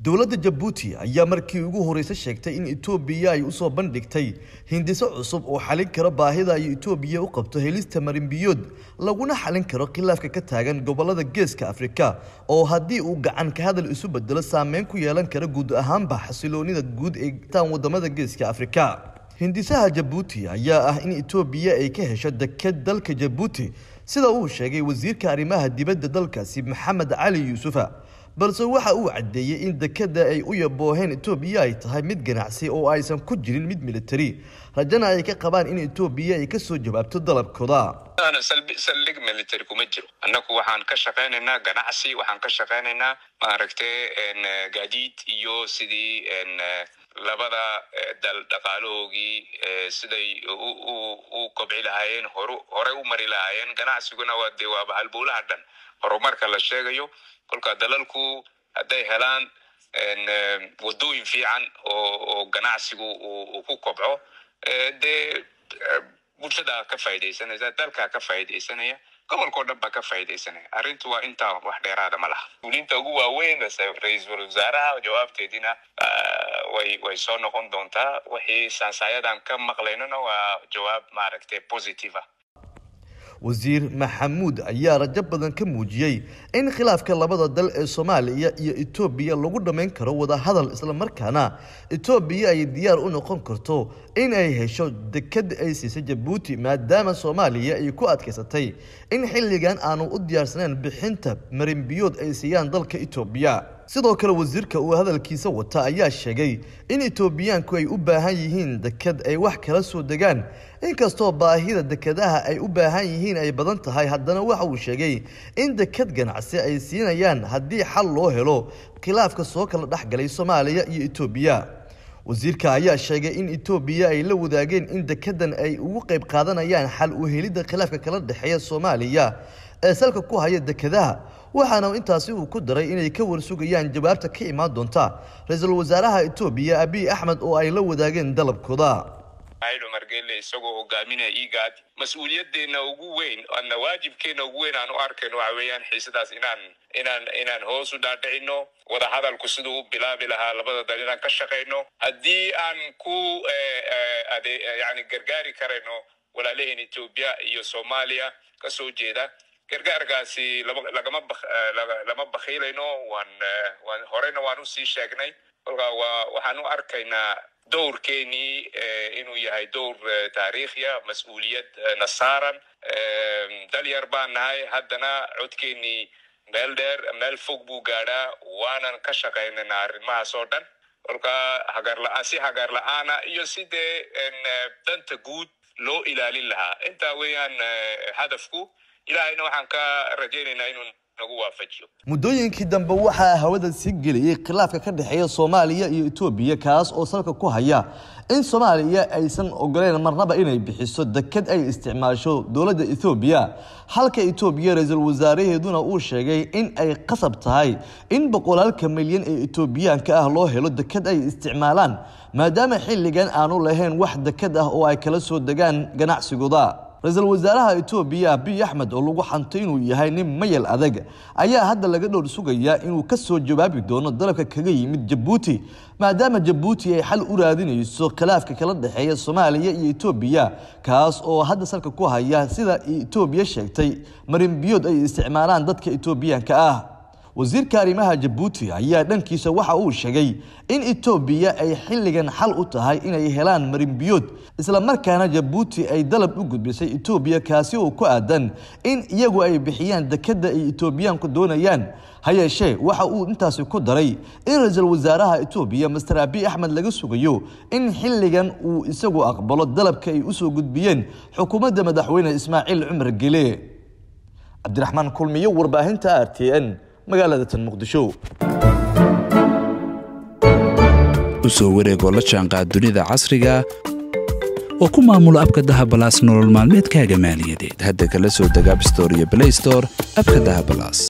dowladda jabuuti ayaa markii ugu horreysay sheegtay in etoobiya ay usoo bandhigtay hindiso cusub oo xalin karo baahida ay etoobiya u qabto helista marinbiyood laguna xalin karo khilaafka ka taagan gobolada geeska afrika oo haddii uu gacan ka hadal isu bedelo saameyn ku yeelan kara guud ahaanba xasiloonida guud ee taan wadamada geeska afrika hindisaha jabuuti ayaa ah in etoobiya ay ka hesho deked dalka jabuuti sida uu sheegay wasiirka arrimaha dibadda dalkaasi maxamed cali yuusufa balse waxa uu caddeeyey in dekeda ay u yabooheen etoobiya ay tahay mid ganacsi oo aysan ku jirin mid militari rajana ay ka qabaan in etoobiya ay kasoo jawaabto dalabkooda saldhig military kuma jiro annagu waxaan ka shaqaynaynaa ganacsi waxaan ka shaqaynaynaa maaragtay gaadiid iyo sidii labada dal dhaqaalahoogii siday u kobci lahaayeen hor horey u mari lahaayeen ganacsiguna waa dee waaba halbowlaha dhan horumarka la sheegayo kolka dalalku hadday helaan wadooyin fiican oo ganacsigu uu ku kobco dee bulshada ka faa'idaysanaysa dalka ka faa'idaysanaya gobolkao dhan baa ka faa'idaysanaya arrintu waa intaa wax dheeraada ma laha mas-uuliyiinta ugu waaweyn ra-iisul wasaaraha jawaabteedina way way soo noqon doontaa wixii sansaayadan ka maqlaynona waa jawaab maaragtay positive ah wasiir maxamuud ayaa rajo badan ka muujiyey in khilaafka labada dal ee soomaaliya iyo etoobiya lagu dhammayn karo wadahadal islamarkaana etoobiya ay diyaar u noqon karto in ay hesho deked ay siisay jabuuti maadaama soomaaliya ay ku adkaysatay in xilligan aanu u diyaarsanayn bixinta marinbiyood ay siiyaan dalka etoobiya sidoo kale wasiirka uu hadalkiisa wata ayaa sheegay in etoobiyaanku ay u baahan yihiin deked ay wax kala soo degaan inkastoo baahida dekedaha ay u baahan yihiin ay badan tahay haddana waxa uu sheegay in deked ganacsi ay siinayaan haddii xal loo helo khilaafka soo kala dhexgalay soomaaliya iyo etoobiya wasiirka ayaa sheegay in etoobiya ay la wadaageen in dekedan ay ugu qayb qaadanayaan xal u helidda khilaafka kala dhexeeya soomaaliya ee salka ku haya dekedaha waxaana intaasi uu ku daray inay ka warsugayaan jawaabta ka imaan doonta ra-iisul wasaaraha etoobiya abiy axmed oo ay la wadaageen dalabkooda cumar gelle isagoo hogaaminaya igaad mas-uuliyadeenna ugu weyn ana waajibkeena ugu weyn aan u arkayno waxa weeyaan xiisadaas inaan inaan inaan hoos u dhaadhicino wadahadalku siduu u bilaabi lahaa labada dal inaan ka shaqayno haddii aan ku ade yani gargaari karayno walaalaheen etoobiya iyo soomaaliya kasoo jeeda gargaarkaasi lama lagama lama bakhiilayno waan waan horeyna waan usii sheegnay kolkaa waa waxaan u arkaynaa dowrkeenii inuu yahay dowr taariikhiya mas-uuliyad na saaran dal yar baan nahay haddana codkeenii meel dheer meel fog buu gaadhaa waanan ka shaqaynaynaa arrimahaas oo dhan kolkaa hagarla- si hagaar la-aana iyo sidee danta guud loo ilaalin lahaa intaa weeyaan hadafku ilaahayna waxaan ka rajaynaynaa inuu nagu waafajiyo muddooyinkii dambe waxaa hawada sii geliyey khilaafka ka dhexeeya soomaaliya iyo etoobiya kaas oo salka ku haya in soomaaliya aysan ogoleyn marnaba inay bixiso deked ay isticmaasho dowladda etoobiya halka etoobiya ra-iisul wasaaraheeduna uu sheegay in ay qasab tahay in boqolaalka milyan ee etoobiyaanka ah loo helo deked ay isticmaalaan maadaama xilligan aanu lahayn wax deked ah oo ay kala soo degaan ganacsigooda ra-iisul wasaaraha etoobiya abiy axmed oo lagu xantay inuu yahay nin mayal adag ayaa hadda laga dhowr sugayaa inuu ka soo jawaabi doono dalabka kaga yimid jabuuti maadaama jabuuti ay xal u raadinayso khilaafka kala dhexeeya soomaaliya iyo etoobiya kaas oo hadda salka ku haya sida etoobiya sheegtay marinbiyood ay isticmaalaan dadka etoobiyaanka ah wasiirka arrimaha jabuuti ayaa dhankiisa waxa uu sheegay in etoobiya ay xilligan xal u tahay inay helaan marinbiyood islamarkaana jabuuti ay dalab u gudbisay etoobiya kaasi oo ku aadan in iyagu ay bixiyaan dekeda ay etoobiyaanku doonayaan ha yeeshee waxa uu intaasi ku daray in ra-iisul wasaaraha etoobiya master abiy axmed laga sugayo in xilligan uu isagu aqbalo dalabka ay usoo gudbiyeen xukuumadda madaxweyne ismaaciil cumar gele cabdiraxmaan kulmiyo warbaahinta r t n magaalada tan muqdisho u soo wareegoo la jaanqaad dunida casriga oo ku maamulo abka dahabalaas nolol maalmeedkaaga maaliyadeed hadda kala soo deg abstore iyo blaystore abka dahabalaas